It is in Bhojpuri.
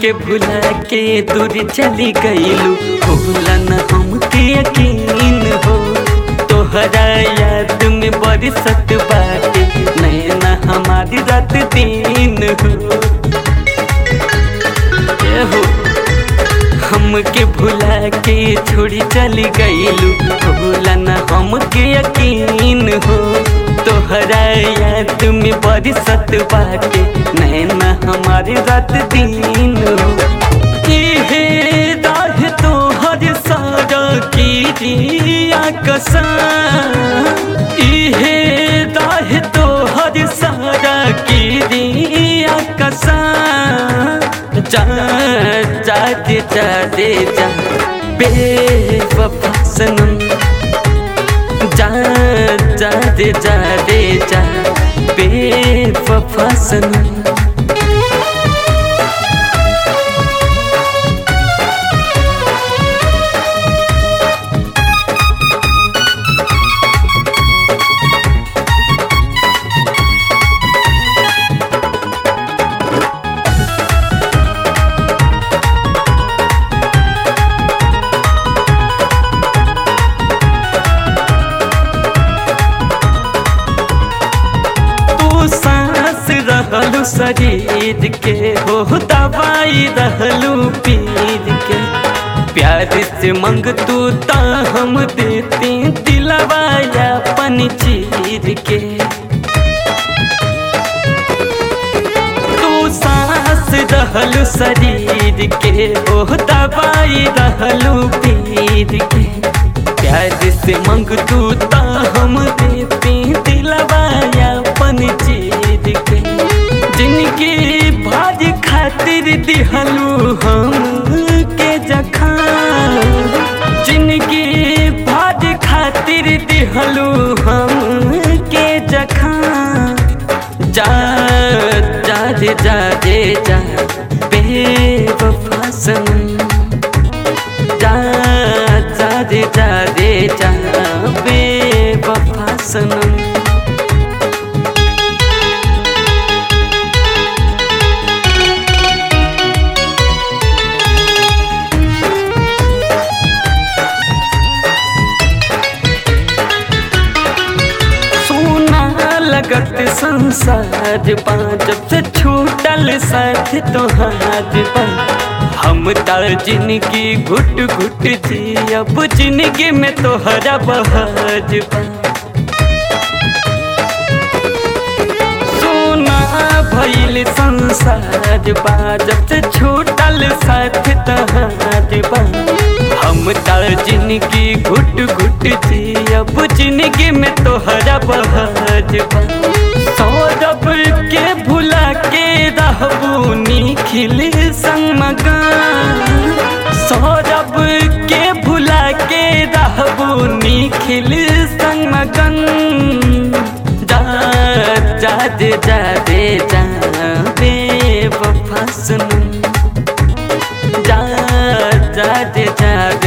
हमके भुला के दूर चली गईलू भूला न हमके यकीन हो तोहरा याद में बरसत बाटे नैना हमारी रात दिन हो ए हो हमके भुला के छोड़ी चली गईलू भूला न हमके यकीन हो तोहरा याद में बरसत बाटे नैना हमारी रात दिन हो इहे राह तोहर सारा कीरिया कसा इहे राह तोहर सारा कीरिया कसा जा जा दे जा दे जा बेवफा सनम जा जा दे जा दे जा बेवफा सनम तू सांस रहलू शरीर के हो दवाई रहलू पीर के प्यार से मंग तू ता हम देते दिलवाया पन चीर के तू सांस रहलू शरीर के हो दवाई रहलू पीर के प्यार से मंग तू ता हम देते दिलवाया पन चीर के जिनकी भाज खातिर दिहलू हम के जखा जिनकी भाज खातिर दिहलू हम के जखा जा जा दे जा दे जा बेवफा सनम जा जा दे जा दे जा बेवफा सनम सोना लगत संसार बा जब से छूटल साथ तोहार बा हम तार जिंदगी घुट घुट जी अब जिंदगी में तोहरा बहार बा सोना भइल संसार बा जब से छूटल साथ तोहार बा हम तार जिंदगी घुट घुट जी अब जिंदगी में तोहरा बहार बा सौरभ के भुला के रहबू निखिल संग मकान सौरभ के भुला के रहबू निखिल संग मगन जा जा दे जा दे जा बेवफा सुन जा जा दे जा